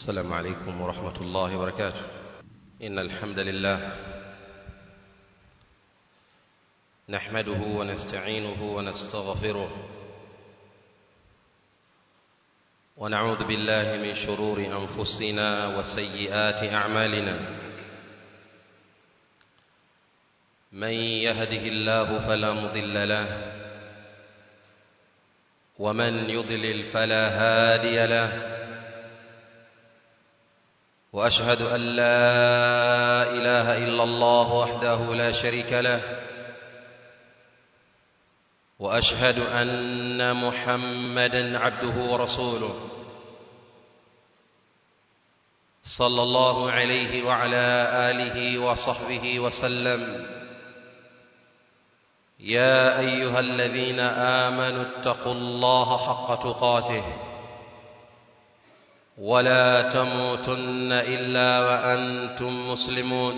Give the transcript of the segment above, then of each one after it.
السلام عليكم ورحمة الله وبركاته إن الحمد لله نحمده ونستعينه ونستغفره ونعوذ بالله من شرور أنفسنا وسيئات أعمالنا من يهده الله فلا مضل له ومن يضلل فلا هادي له واشهد ان لا اله الا الله وحده لا شريك له واشهد ان محمدا عبده ورسوله صلى الله عليه وعلى اله وصحبه وسلم يا ايها الذين امنوا اتقوا الله حق تقاته ولا تموتن الا وانتم مسلمون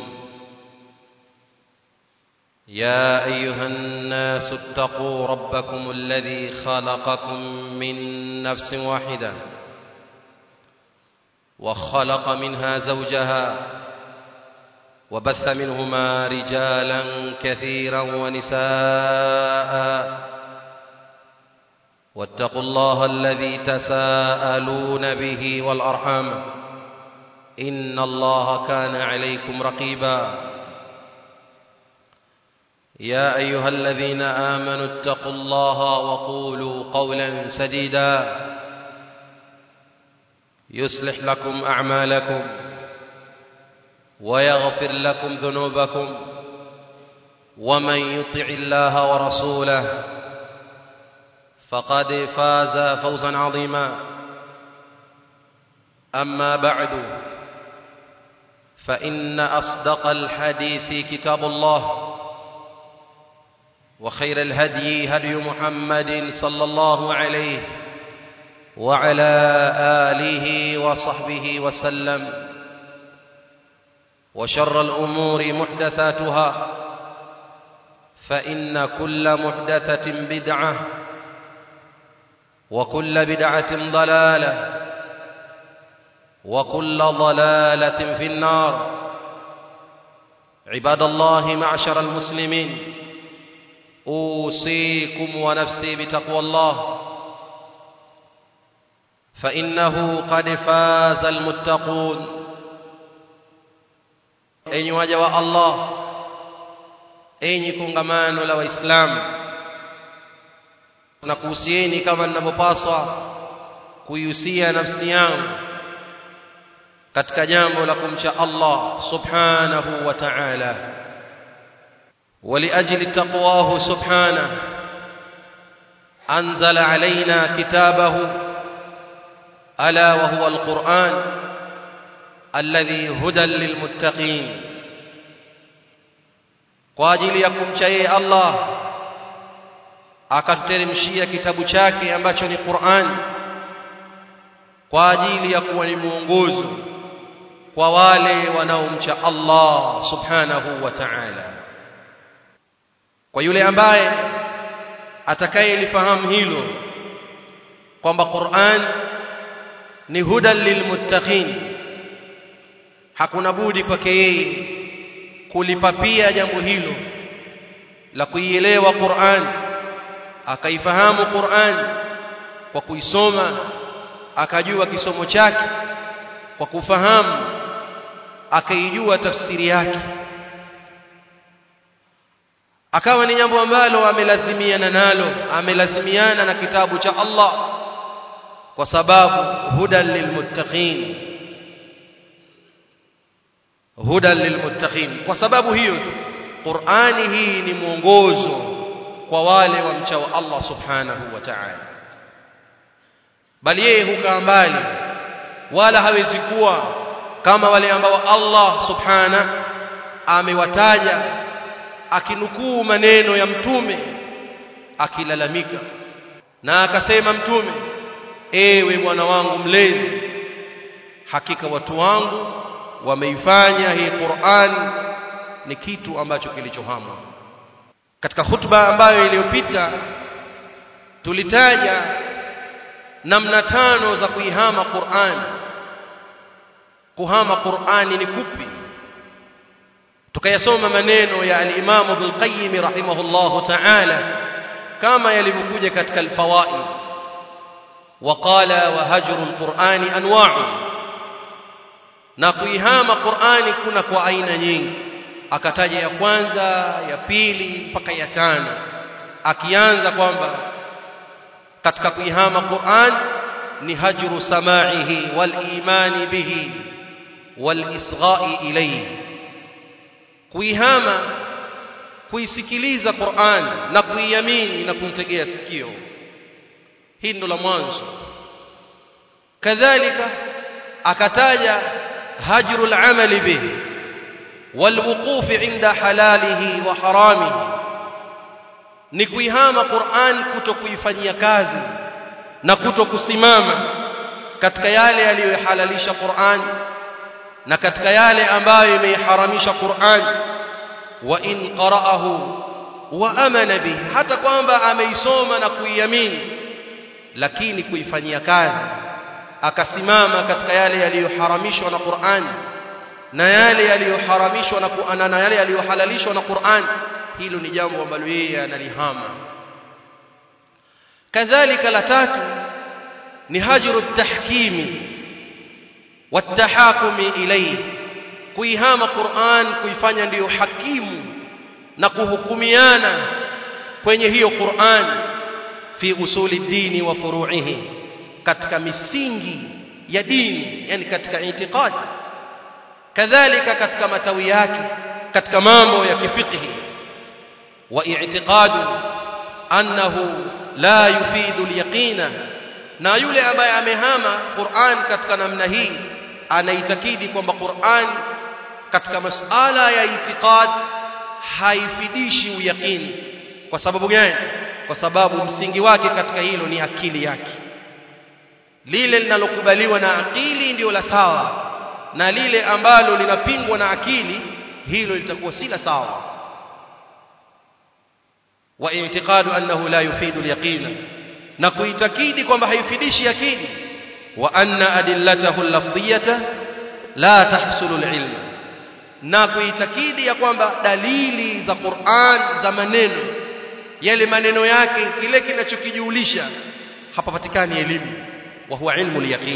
يا ايها الناس اتقوا ربكم الذي خلقكم من نفس واحده وخلق منها زوجها وبث منهما رجالا كثيرا ونساء واتقوا الله الذي تساءلون به والارحام ان الله كان عليكم رقيبا يا ايها الذين امنوا اتقوا الله وقولوا قولا سديدا يصلح لكم اعمالكم ويغفر لكم ذنوبكم ومن يطع الله ورسوله فقد فاز فوزا عظيما اما بعد فان اصدق الحديث كتاب الله وخير الهدي هدي محمد صلى الله عليه وعلى اله وصحبه وسلم وشر الامور محدثاتها فان كل محدثه بدعه وكل بدعة ضلالة وكل ضلالة في النار عباد الله معشر المسلمين أوصيكم ونفسي بتقوى الله فإنه قد فاز المتقون أين وجه الله أين كنغمان لو إسلام na kuhusieni kama ninavyopaswa kuihusia nafsi yangu katika jambo la kumcha Allah subhanahu wa ta'ala ولأجل تقواه سبحانه أنزل علينا كتابه ألا وهو القرآن الذي هدى للمتقين قاجل يكم شيء الله akatuteremshia kitabu chake ambacho ni Qur'an kwa ajili ya kuwa ni mwongozo kwa wale wanaomcha Allah subhanahu wa ta'ala kwa yule ambaye atakayelifahamu hilo kwamba Qur'an ni hudan lilmuttaqin hakuna budi kwake yeye kulipapia jambo hilo la kuielewa Qur'an akaifahamu Qur'an kwa kuisoma akajua kisomo chake kwa kufahamu akaijua tafsiri yake akawa ni jambo ambalo amelazimiana nalo amelazimiana na kitabu cha Allah kwa sababu hudan lilmuttaqin hudan lilmuttaqin kwa sababu hiyo Qur'ani hii ni mwongozo kwa wale wamchao Allah subhanahu wa ta'ala bali yeye hukaa mbali wala hawezi kuwa kama wale ambao Allah subhana amewataja akinukuu maneno ya mtume akilalamika na akasema mtume ewe mwana wangu mlezi hakika watu wangu wameifanya hii Qur'an ni kitu ambacho kilichohamwa katika hutuba ambayo iliyopita tulitaja namna tano za kuihama Qur'an kuhama Qur'ani ni kupi tukayasoma maneno ya al-Imam Ibn Qayyim rahimahullahu ta'ala kama yalivyokuja katika al-fawaid waqala wa hajru al-Qur'ani anwa'u na kuihama Qur'ani kuna kwa aina nyingi akataja ya kwanza ya pili mpaka ya tano akianza kwamba katika kuihama Qur'an ni hajru sama'ihi wal imani bihi wal isgha'i ilayhi kuihama kuisikiliza Qur'an na kuiamini na kumtegea sikio hii ndo la mwanzo kadhalika akataja hajru al-amali bihi والوقوف عند حلاله وحرامه ni kuihama Qur'an kutokuifanyia kazi na kutokusimama katika yale yaliyohalalisha Qur'an na katika yale ambayo imeiharamisha Qur'an wa in qara'ahu wa amana bihi hata kwamba ameisoma na kuiamini lakini kuifanyia kazi akasimama katika yale yaliyoharamishwa na Qur'an na yale yaliyoharamishwa na na yale yaliyohalalishwa na Qur'an hilo ni jambo ambalo yeye analihama kadhalika la tatu ni hajru tahkimi watahakumi ilayhi kuihama Qur'an kuifanya ndiyo hakimu na kuhukumiana kwenye hiyo Qur'an fi usuli dini wa furu'ihi katika misingi ya dini yani katika itikadi kadhalika katika matawi yake katika mambo ya kifiqhi wa i'tiqadu annahu la yufidu al-yaqina na yule ambaye amehama Qur'an katika namna hii anaitakidi kwamba Qur'an katika masala ya itikad haifidishi uyaqini kwa sababu gani kwa sababu msingi wake katika hilo ni akili yake lile linalokubaliwa na akili ndio la sawa na lile ambalo linapingwa na akili hilo litakuwa si la sawa wa i'tiqadu annahu la yufidu al-yaqina na kuitakidi kwamba haifidishi yakini wa anna adillatahu al-lafdhiyata la tahsulu al-ilma na kuitakidi ya kwamba dalili za Qur'an za maneno yale maneno yake kile kinachokijulisha hapapatikani elimu wa huwa ilmu al-yaqin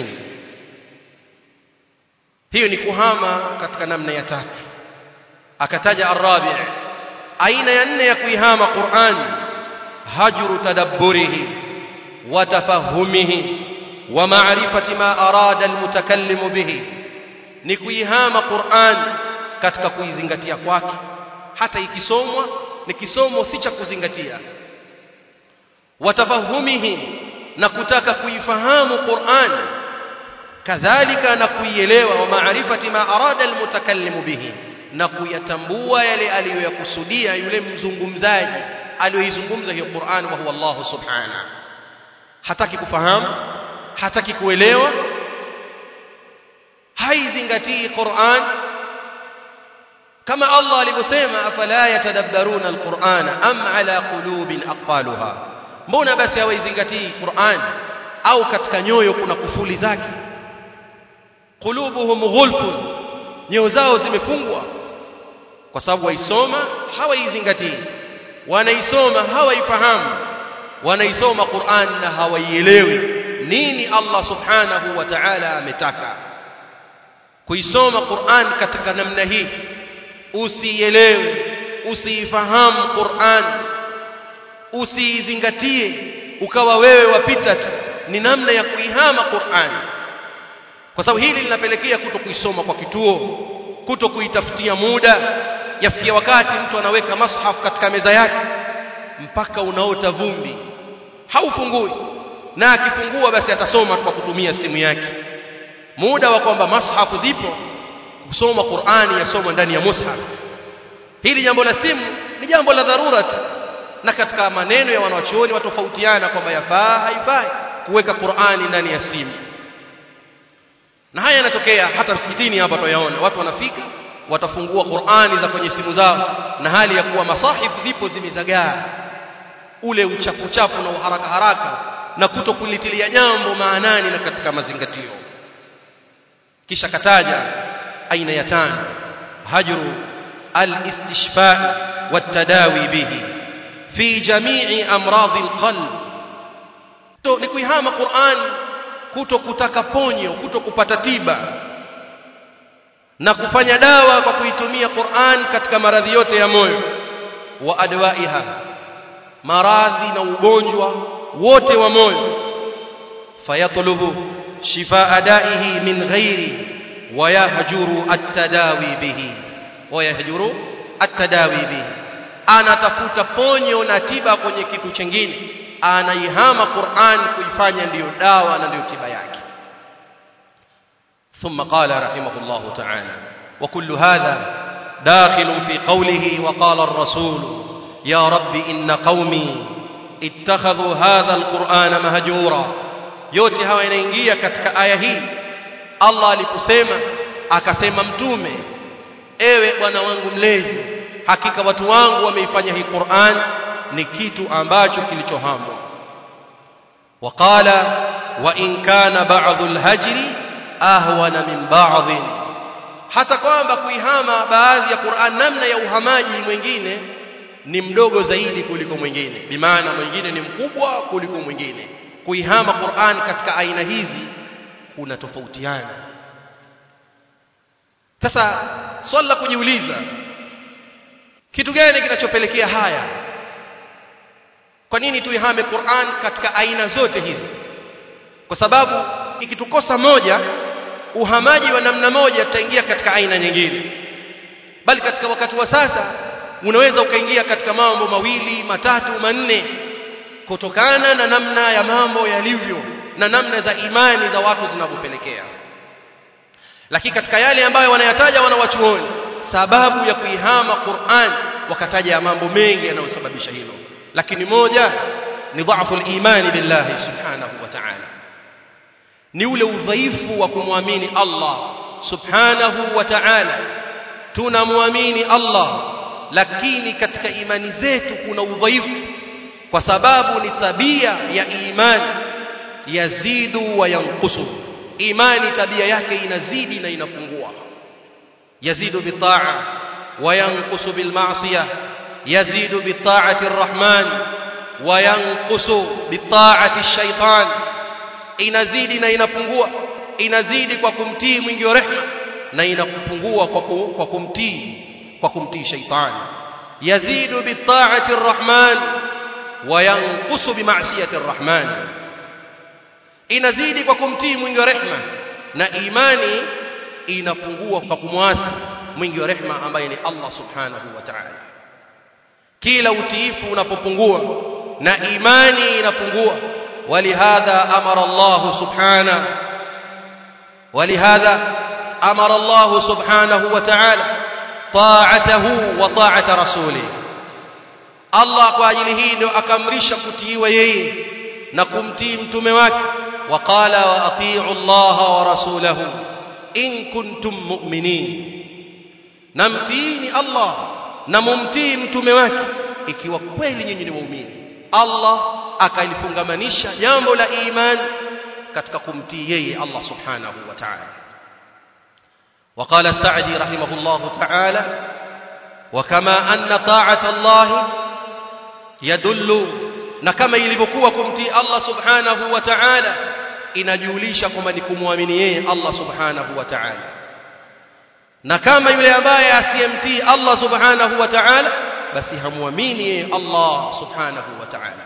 hiyo ni kuhama katika namna ya tatu akataja arabi aina ya nne ya kuihama Qur'an hajru tadabburihi wa tafahumihi wa ma'rifati ma arada almutakallim bihi ni kuihama Qur'an katika kuizingatia kwake hata ikisomwa ni kisomo si cha kuzingatia wa tafahumihi na kutaka kuifahamu Qur'an kadhalika na kuielewa wa maarifati ma arada almutakallimu bihi na kuyatambua yale aliyoyakusudia yule mzungumzaji aliyoizungumza hiyo Qur'an wa huwa Allah subhana hataki kufahamu hataki kuelewa haizingatii Qur'an kama Allah alivyosema afala yatadabbaruna alqur'ana am ala qulubin aqfaluha mbona basi hawaizingatii Qur'an au katika nyoyo kuna kufuli zake qulubuhum ghulfun nyoyo zao zimefungwa kwa sababu waisoma hawaizingatii wanaisoma hawaifahamu wanaisoma Qur'an na hawaielewi nini Allah subhanahu wa ta'ala ametaka kuisoma Qur'an katika namna hii usielewe usiifahamu Qur'an usiizingatie ukawa wewe wapita tu ni namna ya kuihama Qur'an kwa sababu hili linapelekea kuto kuisoma kwa kituo kuto kuitafutia muda yafikia wakati mtu anaweka mashaf katika meza yake mpaka unaota vumbi haufungui na akifungua basi atasoma kwa kutumia simu yake muda wa kwamba mashafu zipo kusoma Qur'ani yasomwa ndani ya mushaf hili jambo la simu ni jambo la dharura tu na katika maneno ya wanawachuoni watofautiana kwamba yafaa haifai kuweka Qur'ani ndani ya simu na haya yanatokea hata msikitini hapa tuyaona watu wanafika watafungua Qur'ani za kwenye simu zao na hali ya kuwa masahifu zipo zimezagaa ule uchafu chafu na uharaka haraka na kuto kulitilia jambo maanani na katika mazingatio kisha kataja aina ya tano hajru al-istishfa wat-tadawi bihi fi jami'i amradhi al-qalb to ni kuihama Qur'an kuto kutaka ponyo kuto kupata tiba na kufanya dawa kwa kuitumia Qur'an katika maradhi yote ya moyo wa adwaiha maradhi na ugonjwa wote wa moyo fayatlubu shifaa daihi min ghairi wayahjuru at-tadawi bihi wayahjuru at-tadawi bihi anatafuta ponyo na tiba kwenye kitu chingine anaihama Qur'an kuifanya ndiyo dawa na ndiyo tiba yake ثم قال رحمه الله تعالى وكل هذا داخل في قوله وقال الرسول يا رب إن قومي اتخذوا هذا القرآن مهجورا yote hawa yanaingia katika aya hii Allah aliposema akasema mtume ewe bwana wangu mlezi hakika watu wangu wameifanya hii Qur'an ni kitu ambacho kilichohamwa waqala wa in kana ba'dhu al-hajri ahwana min ba'd hata kwamba kuihama baadhi ya Qur'an namna ya uhamaji mwingine ni mdogo zaidi kuliko mwingine bimaana mwingine ni mkubwa kuliko mwingine kuihama Qur'an katika aina hizi kuna tofautiana sasa swali la kujiuliza kitu gani kinachopelekea haya kwa nini tuihame Qur'an katika aina zote hizi kwa sababu ikitukosa moja uhamaji wa namna moja tutaingia katika aina nyingine bali katika wakati wa sasa unaweza ukaingia katika mambo mawili matatu manne kutokana na namna ya mambo yalivyo na namna za imani za watu zinavyopelekea lakini katika yale ambayo wanayataja wanawachuoni sababu ya kuihama Qur'an wakataja ya mambo mengi yanayosababisha hilo lakini moja ni dhaifu al-imani billahi subhanahu wa ta'ala ni ule udhaifu wa kumwamini Allah subhanahu wa ta'ala tunamwamini Allah lakini katika imani zetu kuna udhaifu kwa sababu ni tabia ya imani yazidu wa yanqusu imani tabia yake inazidi na inapungua yazidu bitaa wa yanqusu bilma'siyah yazidu bitaati arrahman wa yanqusu bitaati ash-shaytan inazidi na inapungua inazidi kwa kumtii mwingi wa rehema na inapungua kwa, ku, kwa kumtii kwa kumtii shaitani yazidu bitaati arrahman wa yanqusu bima'siyati arrahman inazidi kwa kumtii mwingi wa rehema na imani inapungua kwa kumwasi mwingi wa rehema ambaye ni Allah subhanahu wa ta'ala kila utiifu unapopungua na imani inapungua ولهذا أمر الله سبحانه ولهذا أمر الله سبحانه وتعالى طاعته وطاعة رسوله الله kwa ajili hii ndio akamrisha kutiiwa yeye na kumtii mtume wake waqala wa atii'u Allah wa rasulahu in kuntum mu'minin namtiini Allah na mumtii mtume wake ikiwa kweli nyinyi ni waumini Allah akalifungamanisha jambo la iman katika kumtii yeye Allah subhanahu wa ta'ala وقال السعدي رحمه الله تعالى وكما أن طاعة الله يدل na kama ilivyokuwa kumtii Allah subhanahu wa ta'ala inajulisha kwamba ni kumwamini yeye Allah subhanahu wa ta'ala na kama yule ambaye asiyemtii Allah subhanahu wa ta'ala basi hamwamini yeye Allah subhanahu wa ta'ala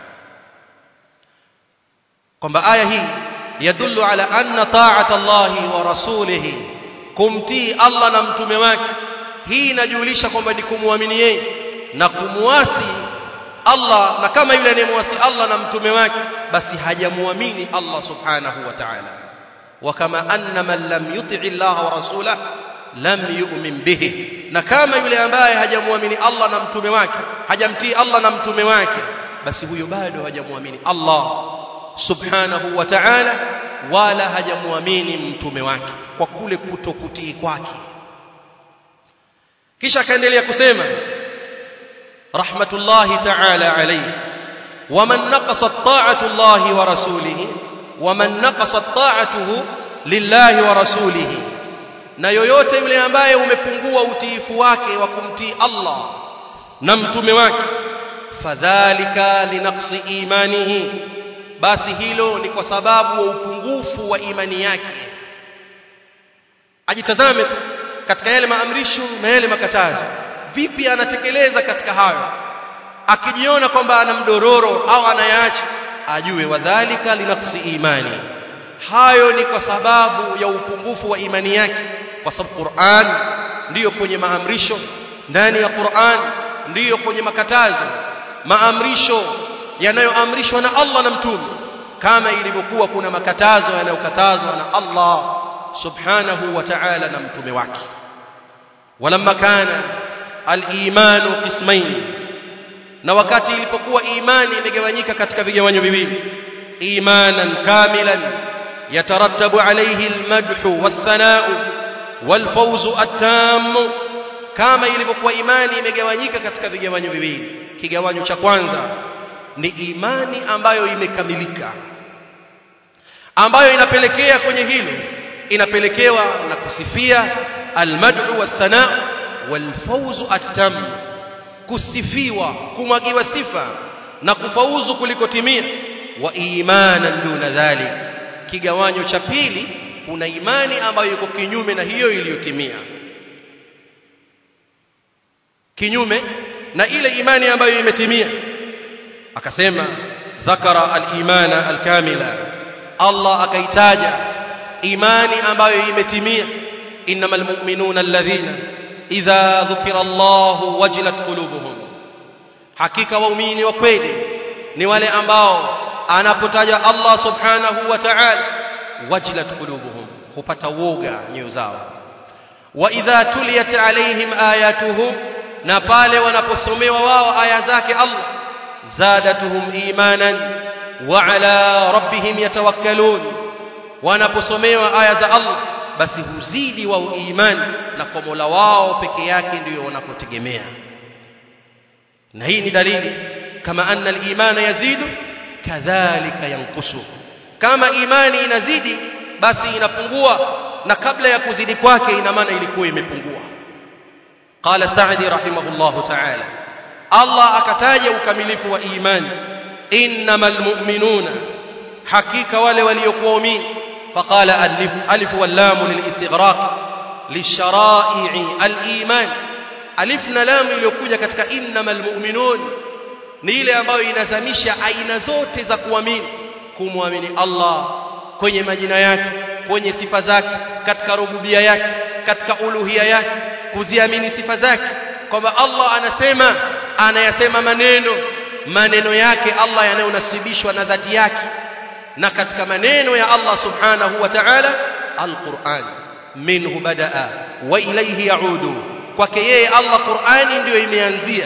kwamba aya hii yadullu ala anna ta'ata Allah wa rasulihi kumtii Allah na mtume wake hii inajulisha kwamba ni kumwamini yeye na kumwasi Allah na kama yule anayemwasi Allah na mtume wake basi hajamwamini Allah subhanahu wa ta'ala wa kama anna man lam yuti Allah wa rasulahu lam yu'min bihi na kama yule ambaye hajamwamini Allah na mtume wake hajamtii Allah na mtume wake basi huyo bado hajamwamini Allah subhanahu wa ta'ala wala hajamwamini mtume wake kwa kule kutokutii kwake kisha akaendelea kusema rahmatullahi ta'ala alayhi waman naqasat ta'atu Allah wa rasulihi waman naqasat ta'atuhu lillahi wa rasulihi na yoyote yule ambaye umepungua utiifu wake wa kumtii Allah na mtume wake fadhalika linaqsi imanihi basi hilo ni kwa sababu wa upungufu wa imani yake ajitazame tu katika yale maamrisho na yale makatazo vipi anatekeleza katika hayo akijiona kwamba ana mdororo au anayaacha ajue wadhalika linaqsi imani hayo ni kwa sababu ya upungufu wa imani yake kwa sababu Qur'an ndiyo kwenye maamrisho ndani ya Qur'an ndiyo kwenye makatazo maamrisho yanayoamrishwa na Allah na mtume kama ilivyokuwa kuna makatazo yanayokatazwa na Allah subhanahu wa ta'ala na mtume wake walamma kana al-imanu qismain na wakati ilipokuwa imani imegawanyika katika vigawanyo viwili imanan kamilan yatarattabu alayhi al-madhu wath-thana'u wal-fawzu at-tam kama ilivyokuwa imani imegawanyika katika vigawanyo viwili kigawanyo cha kwanza ni imani ambayo imekamilika ambayo inapelekea kwenye hilo inapelekewa na kusifia almad'u wathana walfawzu atam kusifiwa kumwagiwa sifa na kufauzu kulikotimia wa imanan duna dhalik kigawanyo cha pili kuna imani ambayo iko kinyume na hiyo iliyotimia kinyume na ile imani ambayo imetimia akasema dhakara al-imana al-kamila Allah akaitaja imani ambayo imetimia innamal mu'minuna alladhina idha dhukira Allah wajilat qulubuhum hakika waumini wa kweli ni wale ambao anapotaja Allah subhanahu wa ta'ala wajilat qulubuhum hupata woga nyoyo zao wa idha tuliyat alaihim ayatuhu na pale wanaposomewa wao aya zake Allah zadatuhum imanan wa ala rabbihim yatawakkalun wanaposomewa aya za Allah basi huzidi wao imani na kwa Mola wao peke yake ndio wanapotegemea na hii ni dalili kama anna al-imana yazidu kadhalika yankusu kama imani inazidi basi inapungua na kabla ya kuzidi kwake ina maana ilikuwa imepungua qala sa'di rahimahullahu ta'ala Allah akataja ukamilifu wa imani innamal mu'minuna hakika wale waliokuwa waumini faqala alif alif wal lam lilistighraq lishara'i al-iman alif na lam iliyokuja katika innamal mu'minun ni ile ambayo inazamisha aina zote za kuamini kumwamini Allah kwenye majina yake kwenye sifa zake katika rububia yake katika uluhia yake kuziamini sifa zake kwamba Allah anasema anayasema maneno maneno yake Allah yanayonasibishwa na dhati yake na katika maneno ya Allah subhanahu wa ta'ala alquran minhu badaa wa ilayhi yaudu kwake yeye Allah Qur'ani ndiyo imeanzia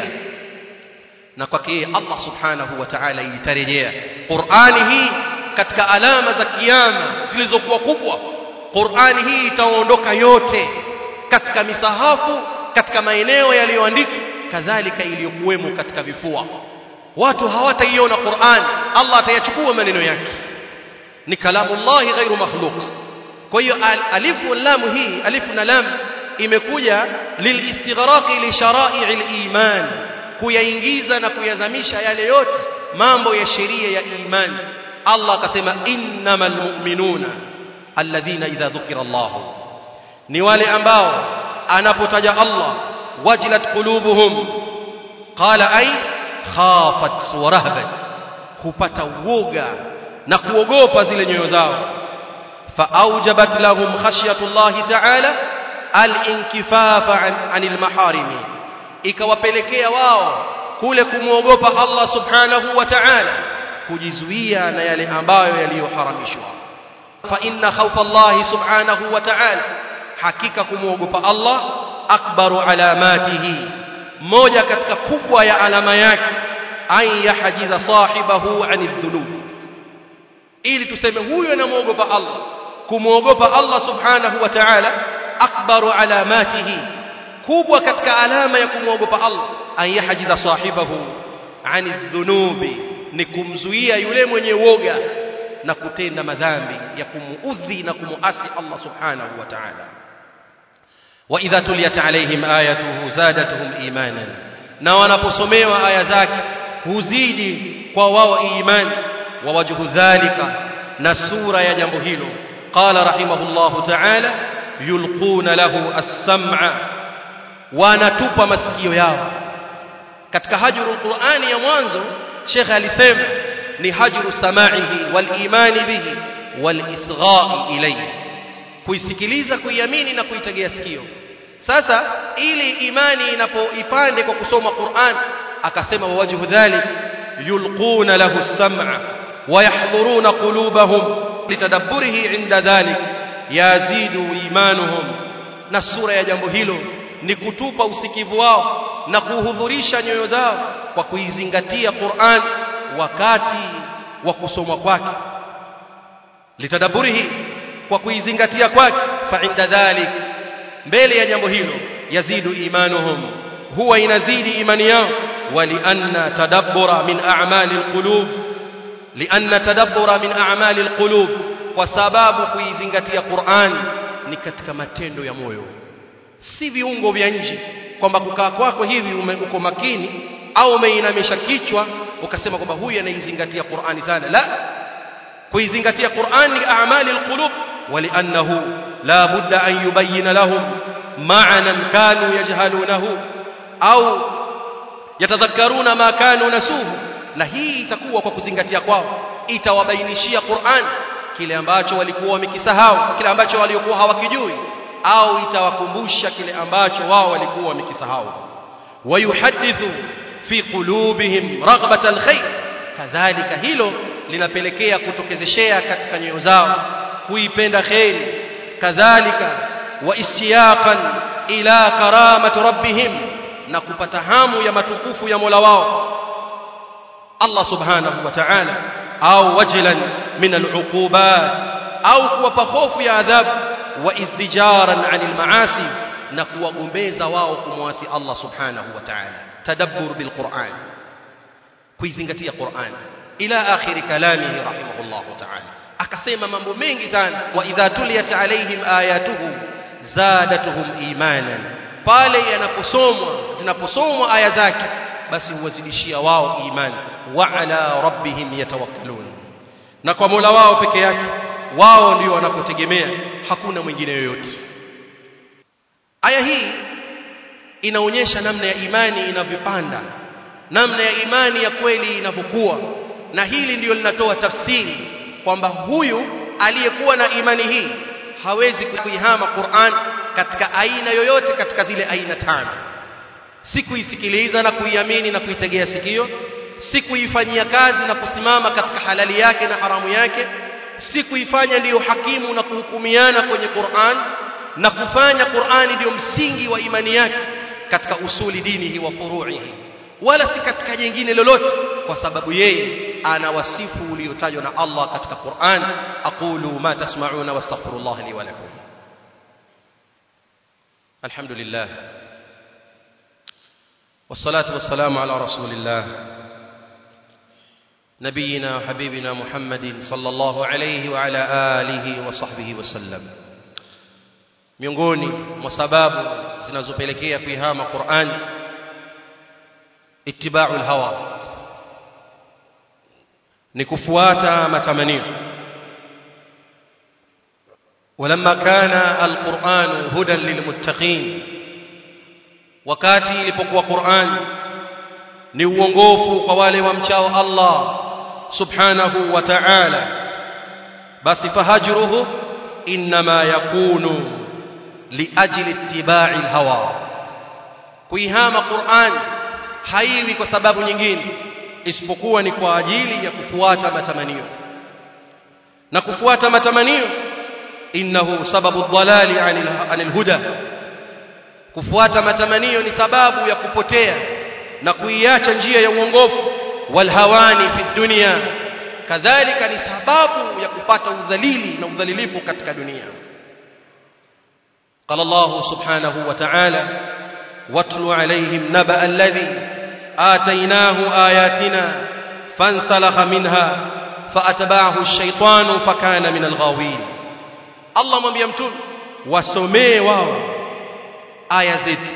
na kwake yeye Allah subhanahu wa ta'ala itarejea Qur'ani hii katika alama za kiyama zilizokuwa kubwa Qur'ani hii itaondoka yote katika misahafu katika maeneo yaliyoandikwa kadhalika iliyokuwemo katika vifua watu hawataiona Qur'an Allah atayachukua maneno yake ni kalamullahi ghairu makhluq kwa hiyo alifu lam hii alifu na lam imekuja lilistighraqi li shara'i al-iman kuyaingiza na kuyazamisha yale yote mambo ya sheria ya imani Allah akasema innamal mu'minuna alladhina idha dhukira Allah ni wale ambao anapotaja Allah wajilat qulubuhum qala ay khafat wa rahbat hupata uoga na kuogopa zile nyoyo zao faaujabat lahum khashyatullahi ta'ala al-inkifafa anil maharimi ikawapelekea wao kule kumwogopa Allah subhanahu wa ta'ala kujizuia na yale ambayo yaliyoharamishwa fa inna khawfa Allah subhanahu wa ta'ala hakika kumwogopa Allah akbaru alamatihi moja katika kubwa ya alama yake an yahjiza sahibahu anil dhunub ili tuseme huyo anamwogopa Allah kumwogopa Allah subhanahu wa ta'ala akbaru alamatihi kubwa katika alama ya kumwogopa Allah an yahjiza sahibahu anil dhunubi ni kumzuia yule mwenye woga na kutenda madhambi ya kumuudhi na kumuasi Allah subhanahu wa ta'ala wa idha tuliyat alaihim ayatuhu zadatuhum imanan na wanaposomewa aya zake huzidi kwa wao imani wa wajhu dhalika na sura ya jambo hilo qala rahimahullahu ta'ala yulquna lahu as-sam'a wanatupa masikio yao katika hajrul qur'ani ya mwanzo Sheikh alisema ni hajru samaihi wal imani bihi wal isgha'i ilayhi kuisikiliza kuiamini na kuitegea sikio sasa ili imani inapoipande kwa kusoma Qur'an akasema wajhu dhalik yulquna lahu as-sam'a wa yahduruna qulubahum litadabburihi inda dhalik yazidu imanuhum na sura ya jambo hilo ni kutupa usikivu wao na kuhudhurisha nyoyo zao kwa kuizingatia Qur'an wakati wa kusomwa kwake litadaburihi kwa kuizingatia kwake fa inda dhalik mbele ya jambo hilo yazidu imanuhum huwa inazidi imani yao walianna tadabbura min a'mali alqulub lianna tadabbura min a'mali alqulub kwa sababu kuizingatia Qur'an ni katika matendo ya moyo si viungo vya nje kwamba kukaa kwako hivi uko makini au umeinamisha kichwa ukasema kwamba huyu anaizingatia Qur'ani sana la kuizingatia Qur'an ni a'mali alqulub ولانه لا بد ان يبين لهم معنى كانوا يجهلونه au yatadhakkaruna ma kanu nasuhu na hii itakuwa kwa kuzingatia kwao itawabainishia Qur'an kile ambacho walikuwa wamekisahau kile ambacho walikuwa hawakijui au itawakumbusha kile ambacho wao walikuwa wamekisahau wayuhadithu fi qulubihim raghbata alkhair kadhalika hilo linapelekea kutokezeshea katika nyoyo zao kuipenda khairi kadhalika wa istiyaqan ila karamati rabbihim na kupata hamu ya matukufu ya Mola wao Allah subhanahu wa ta'ala au wajlan min al'uqubat au kuwapa hofu ya adhabu wa izdijaran 'anil ma'asi na kuwagombeza wao kumwasi Allah subhanahu wa ta'ala tadabbur bil Qur'an kuizingatia Qur'an ila akhir kalamihi rahimahullahu ta'ala akasema mambo mengi sana wa idha tuliyat alaihim ayatuhu zadatuhum imanan pale yanaposomwa zinaposomwa aya zake basi huwazidishia wao imani wa ala rabbihim yatawakkalun na kwa Mola wao peke yake wao ndio wanapotegemea hakuna mwingine yoyote aya hii inaonyesha namna ya imani inavyopanda namna ya imani ya kweli inavyokuwa na hili ndiyo linatoa tafsiri kwamba huyu aliyekuwa na imani hii hawezi kuihama Qur'an katika aina yoyote katika zile aina tano si kuisikiliza na kuiamini na kuitegea sikio si kuifanyia kazi na kusimama katika halali yake na haramu yake si kuifanya ndiyo hakimu na kuhukumiana kwenye Qur'an na kufanya Qur'ani ndiyo msingi wa imani yake katika usuli dinihi wa furu'ihi wala si katika jingine lolote kwa sababu yeye ana wasifu uliotajwa na Allah katika Qur'an aqulu ma tasma'una wastaghfirullah li wa lakum alhamdulillah والصلاه والسلام على رسول الله نبينا وحبيبنا محمد صلى الله عليه وعلى آله وصحبه وسلم miongoni mwa sababu zinazopelekea kuihama Qur'an ittiba'ul hawa ni kufuata matamanio ولما كان القرآن هدى للمتقين wakati ilipokuwa Qur'an ni uongofu kwa wale wamchao Allah subhanahu wa ta'ala basi fahajruhu inma yakunu liajli ittiba'i alhawa kuihama Qur'an haiwi kwa sababu nyingine isipokuwa ni kwa ajili ya kufuata matamanio na kufuata matamanio innahu sababu dhalali anil huda kufuata matamanio ni sababu ya kupotea na kuiacha njia ya uongofu walhawani fi dunya kadhalika ni sababu ya kupata udhalili na udhalilifu katika dunia قال الله سبحانه وتعالى واتل عليهم نبأ الذي آتيناه آياتنا فانسلخ منها فأتبعه الشيطان فكان من الغاوين الله mwambia mtume wasomee wao aya zetu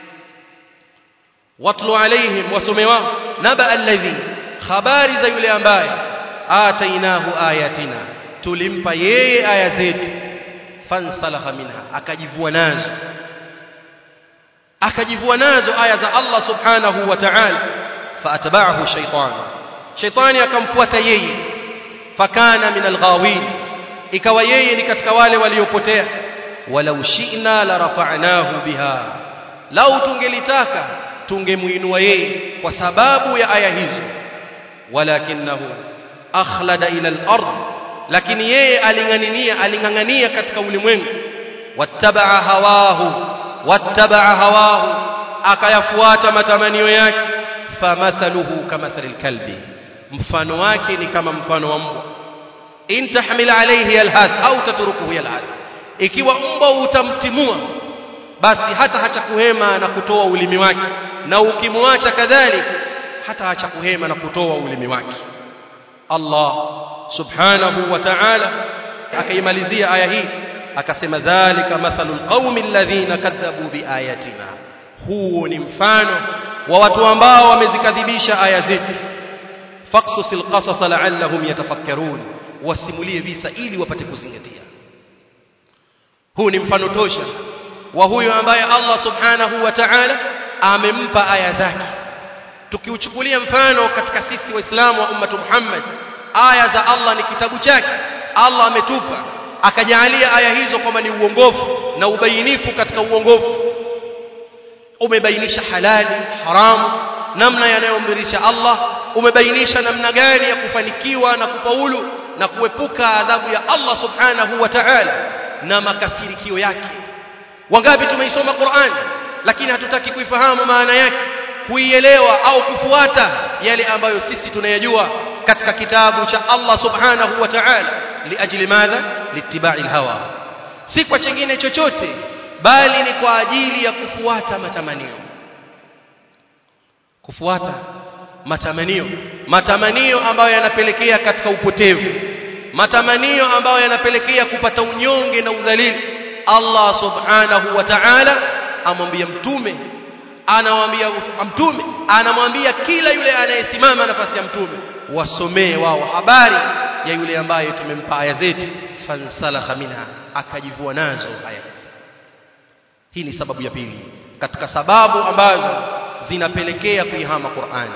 watlu alaihim wasome wao naba alladhi habari za yule ambaye atainahu ayatina tulimpa yeye aya zetu fansalakha minha akajivua nazo akajivua nazo aya za Allah subhanahu wa ta'ala faatba'ahu shaytan shaytani akamfuata yeye fakana min alghawin ikawa yeye ni katika wale waliopotea walau shi'na la rafa'nahu biha lau tungelitaka tungemuinua yeye kwa sababu ya aya hizo walakinahu akhlada ila al-ard lakini yeye aling'ang'ania aling'ang'ania katika ulimwengu wattabaa hawahu wattabaa hawahu akayafuata matamanio yake famathaluhu kamathalil kalbi mfano wake ni kama mfano wa mbwa in tahmil alayhi yalhath au tatrukuhu yalhath ikiwa mbwa utamtimua basi hata hacha kuhema na kutoa ulimi wake na ukimwacha kadhalik hata hacha kuhema na kutoa ulimi wake Allah subhanahu wa ta'ala akaimalizia aya hii akasema dhalika mathalul qaumi alladhina kadhabu biayatina huo ni mfano wa watu ambao wamezikadhibisha aya zetu faqsusil qasas la'allahum yatafakkarun wasimulie visa ili wapate kuzingatia huu ni mfano tosha wa huyo ambaye Allah subhanahu wa ta'ala amempa aya zake tukiuchukulia mfano katika sisi waislamu wa ummatu Muhammad aya za Allah ni kitabu chake Allah ametupa akajalia aya hizo kwamba ni uongofu na ubainifu katika uongofu umebainisha halali haramu namna yanayomridhisha Allah umebainisha namna gani ya kufanikiwa na kufaulu na kuepuka adhabu ya Allah subhanahu wa ta'ala na makasirikio yake wangapi tumeisoma Qur'an lakini hatutaki kuifahamu maana yake kuielewa au kufuata yale ambayo sisi tunayajua katika kitabu cha Allah subhanahu wa ta'ala liajli madha littiba'i alhawa si kwa chingine chochote bali ni kwa ajili ya kufuata matamanio kufuata matamanio matamanio ambayo yanapelekea katika upotevu matamanio ambayo yanapelekea kupata unyonge na udhalili Allah subhanahu wa ta'ala amwambia mtume anamwambia mtume anamwambia kila yule anayesimama nafasi ya mtume wasomee wao habari ya yule ambaye tumempa aya zetu fansalakha minha akajivua nazo aya hizi hii ni sababu ya pili katika sababu ambazo zinapelekea kuihama Qur'an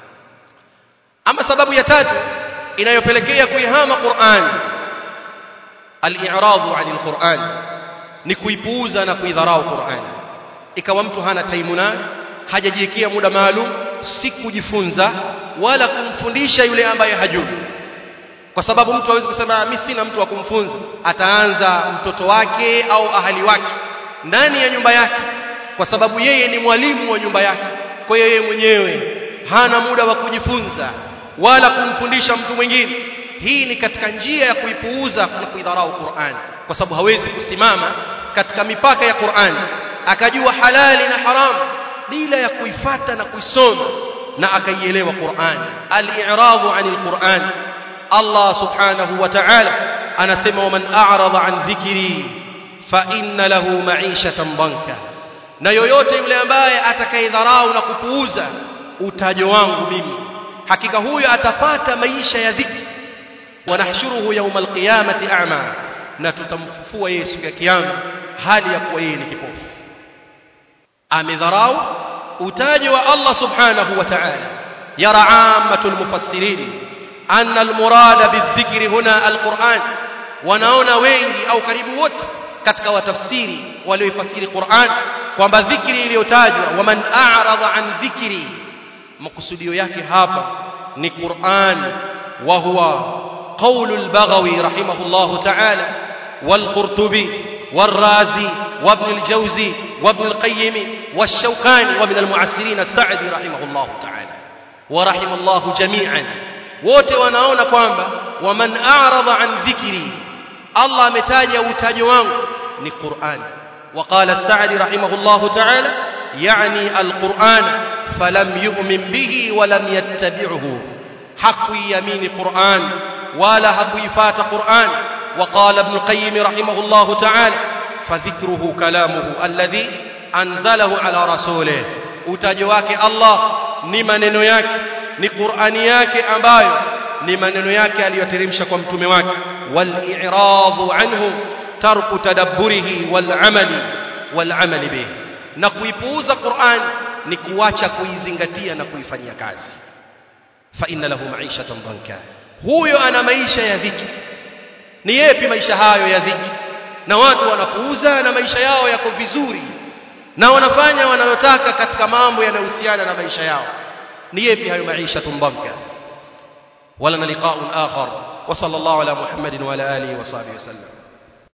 ama sababu ya tatu inayopelekea kuihama Qur'an al-i'radu 'anil Qur'an ni kuipuuza na kuidharau Qur'an ikawa mtu hana taimu nayo hajajiwekea muda maalum si kujifunza wala kumfundisha yule ambaye hajui kwa sababu mtu hawezi kusema mimi sina mtu wa kumfunza ataanza mtoto wake au ahali wake ndani ya nyumba yake kwa sababu yeye ni mwalimu wa nyumba yake kwa hiyo yeye mwenyewe hana muda wa kujifunza wala kumfundisha mtu mwingine hii ni katika njia ya kuipuuza na kuidharau Qur'an kwa sababu hawezi kusimama katika mipaka ya Qur'an akajua halali na haramu bila ya kuifata na kuisoma na akaielewa Qur'an al-i'radu 'anil Qur'an Allah subhanahu wa ta'ala anasema waman a'rada 'an dhikri fa inna lahu ma'ishatan banka na yoyote yule ambaye atakayedharau na kupuuza utajo wangu mimi hakika huyo atapata maisha ya dhiki wanahshuruhu yawmal qiyamati a'ma na tutamfufua yeye siku ya kiyama hali ya kuwa yeye ni kipofu amedharau utajo wa Allah subhanahu wa ta'ala yara ammatul mufassirin anna almurada bidhikri huna alquran wanaona wengi au karibu wote katika watafsiri walioifasiri Qur'an kwamba dhikri iliyotajwa waman a'rada an dhikri makusudio yake hapa ni Qur'an wa huwa قول البغوي رحمه الله تعالى والقرطبي والرازي وابن الجوزي وابن القيم والشوكاني ومن المعسرين السعدي رحمه الله تعالى ورحم الله جميعا wote wanaona kwamba waman a'rada an dhikri Allah ametaja utajo wangu ni Qur'an وقال السعدي رحمه الله تعالى يعني القرآن فلم يؤمن به ولم يتبعه حق يمين قرآن ولا حق يفات قرآن وقال ابن القيم رحمه الله تعالى فذكره كلامه الذي anzalahu ala rasulih utajo wake Allah ni maneno yake ni Qur'ani yake ambayo ni maneno yake aliyoteremsha kwa mtume wake wal i'radu anhu tarku tadabburihi wal amali wal amali bihi na kuipuuza Qur'an ni kuacha kuizingatia na kuifanyia kazi fa inna lahu ma'ishatan dhanka huyo ana maisha ya dhiki ni yepi maisha hayo ya dhiki na watu wanapuuza na maisha yao yako vizuri na wanafanya wanalotaka katika mambo yanayohusiana na maisha yao ni yepi hayo maisha dhanka wala na liqa'un akhar wa sallallahu ala muhammadin wa ala alihi wa sahbihi wasallam